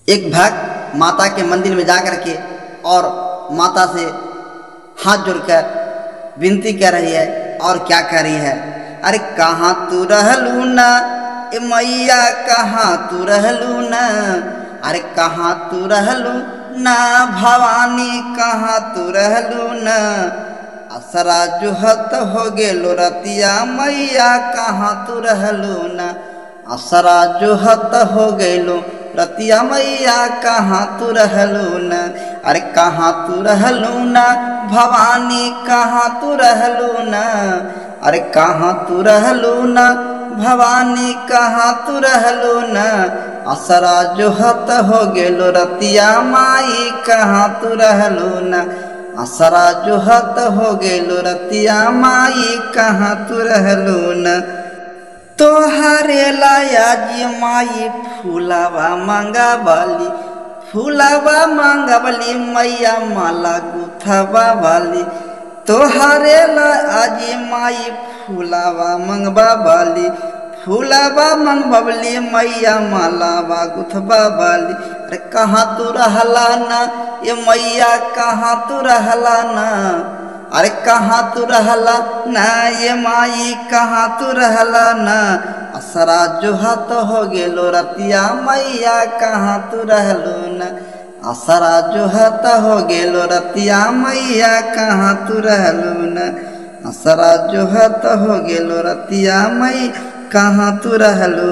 एक भक्त माता के मंदिर में जा कर के और माता से हाथ जोड़कर विनती कर रही है और क्या कर रही है अरे कहाँ तू रहलू ना ए मैया कहाँ तू रहलू ना अरे कहाँ तू रहलू ना भवानी कहाँ तू रहलू ना असरा जुहत हो गेलो रतिया मैया कहाँ तू रहलू ना असरा जुहत हो गेलो रतिया मैया कहाँ तू रहलू न अरे कहाँ तू रहलू न भवानी कहाँ तू रहलू न अरे कहाँ तू रहलू न भवानी कहाँ तू रहलू न असरा जोहत हो गेलो रतिया माई कहाँ तू रहलू न असरा जोहत हो गेलो रतिया माई कहाँ तू रहलू न तोहरे लाया जी माई फूलावा मांगा बाली फूलावा मांगा बाली मैया माला गुथावा बाली तोहरे लाजी माई फूलावा मंगवा बाली फूलावा मंगबली मैया मालावा गुथबा बाली अरे कहाँ तू रहला ना ये मैया कहाँ तू रहला ना अरे कहाँ तू रहला ना ये माई कहाँ तू रहला ना असरा जोहत हो गेलो रतिया मैया कहाँ तू रहलो ना असरा जोहत हो गेलो रतिया मैया कहाँ तू रहलो ना असरा जोहत हो गेलो रतिया मई कहाँ तू रहलो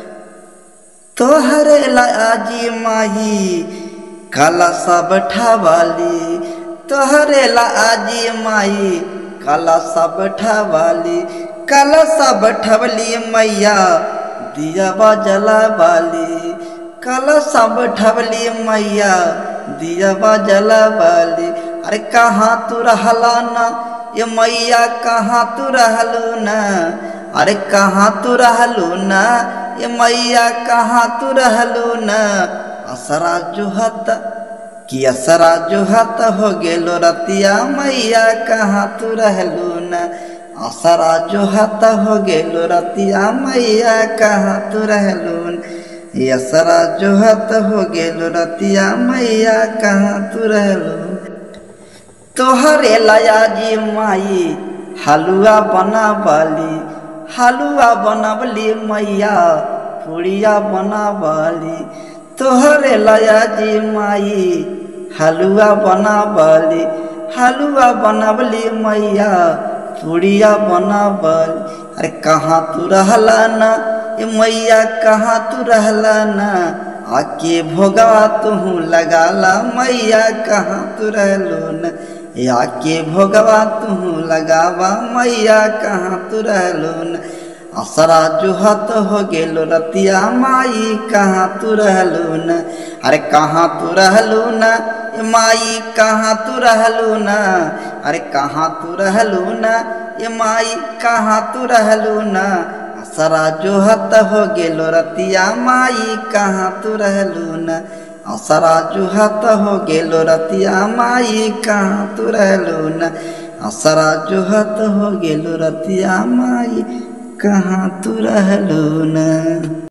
तोहरे लाजी माही काला सा बैठावाली तोहरे लाजी माई काला सा बैठावाली काला सा बैठवली मैया दिया जला वाली काला सा बैठवली मैया दिया जला वाली अरे कहाँ तू रहला ना ये मैया कहाँ तू रहलू ना अरे कहाँ तू रहलू ना ये मैया कहाँ तू रहलू ना असरा जुहत कि असरा जुहत हो गेलो रतिया मैया कहाँ तू रहलू ना असरा जुहत हो गेलो रतिया मैया कहाँ तू रहलू असरा जुहत हो गेलो रतिया मैया कहाँ तू रहलू तोहरे लया जी माई हलुआ बना बाली हलुआ बनबली मैया पुड़िया बनाबली तोहरे लया जी माई हलुआ बनाबली हलुआ बनबली मैया पुड़िया बनाबली अरे कहाँ तू रहला ना ये मैया कहाँ तू रहला ना आके भोगा तुहू लगाला मैया कहाँ तू रहलो न आके भोगवा तुहू लगावा मैया कहाँ तू रहलो न असरा जुहत हो गेलो रतिया माई कहाँ तू रहलो न अरे कहाँ तू रहलो न माई कहाँ तू रहलो न अरे कहाँ तू रहलो न ये माई कहाँ तू रहलो न असरा जोहत हो गेलो रतिया माई कहाँ तू रहलू न असरा जोहत हो गेलो रतिया माई कहाँ तू रहलू न असरा जोहत हो गेलो रतिया माई कहाँ तू रहलू न